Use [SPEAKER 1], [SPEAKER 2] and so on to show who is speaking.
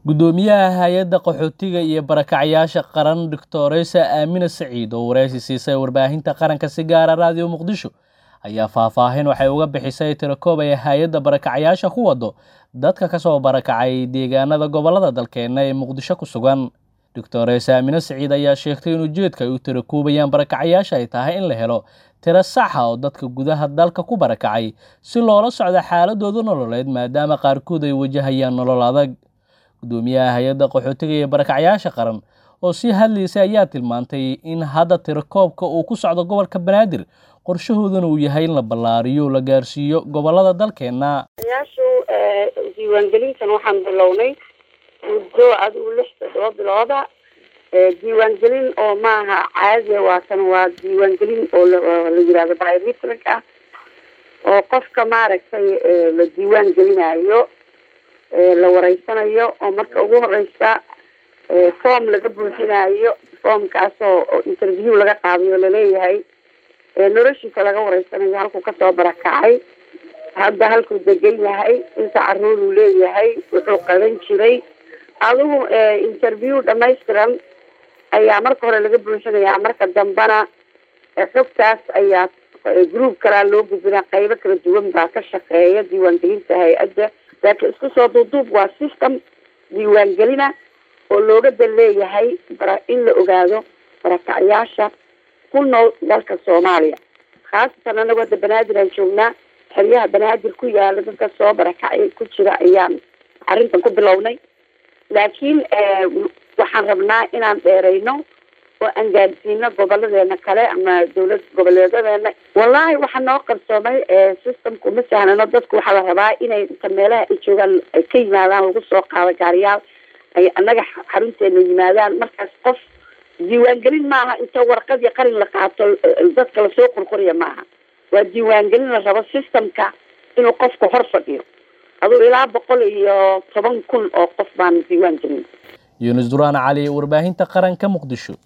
[SPEAKER 1] Guddoomiyaha Hay'adda Qaxootiga iyo Barakacayasha Qaran Dr. Aamina Saciid oo wareysi siisay warbaahinta qaranka si gaar ah Radio Muqdisho ayaa faahfaahin waxay uga bixisay tiro-koob ay hay'adda barakacayasha ku wado dadka ka soo barakacay deegaanada gobollada dalkeena ee Muqdisho ku sugan. Dr. Aamina Saciid ayaa sheegtay in ujeedka ay u tiro-koobayaan barakacayasha ay tahay in la helo tiro sax ah oo dadka gudaha dalka ku barakacay si loola socdo xaaladooda nololeed maadaama qaarkood ay wajahayaan nolol adag. Guddoomiyaha Hay'adda Qaxootiga iyo Barakacayasha Qaran oo sii hadlaysay ayaa tilmaantay in hadda tiro-koobka uu ku socdo gobolka Banaadir qorshahooduna uu yahay in la ballaariyo oo la gaarsiiyo gobollada dalkeena.
[SPEAKER 2] yaashu diiwaangelintan waxaan bilownay muddo adigu lix toddoba bilooda diiwaangelin oo maaha caadiya waa kan waa diiwaangelin oo la la yidhahdo biometric ah oo qofka maaragtay la diiwaan gelinayo la wareysanayo oo marka ugu horeysa form laga buuxinayo formkaasoo interview laga qaadayo laleeyahay noloshiisa laga wareysanayo halkuu kasoo barakacay hadda halkuu degan yahay inta caruur uu leeyahay wuxuu qaban jiray adigu interview dhamaystiran ayaa marka hore laga buuxinayaa marka dambena xogtaas ayaa group kalaa loo gudbinaa qaybo kala duwan baa ka shaqeeya diiwaangelinta hay-adda laakiin isku soo duuduub waa system diiwaangelina oo looga dan leeyahay bara in la ogaado barakacyaasha ku nool dalka soomaaliya khaasatan anagu hadda banaadir aan joognaa xeryaha banaadir ku yaala dadka soo barakacay ku jira ayaan arrintan ku bilownay laakiin waxaan rabnaa inaan dheerayno oo aan gaarsiino goboladeena kale ama dawlad goboleedadeena wallaahi waxaa noo qarsoomay systemku ma sahlano dadku waxaa la rabaa inay inta meelaha ay joogaan ay ka yimaadaan lagu soo qaado gaariyaal ay annaga xarunteena yimaadaan markaas qof diiwaangelin maaha inta warqad iyo qalin la qaato dadka lasoo qorqoriya maaha waa diiwaangelin la rabo systemka inuu qofku hor fadhiyo aduu ilaa boqol iyo toban kun oo qof baan diiwaan gelin
[SPEAKER 1] yuunus duraan cali warbaahinta qaranka muqdisho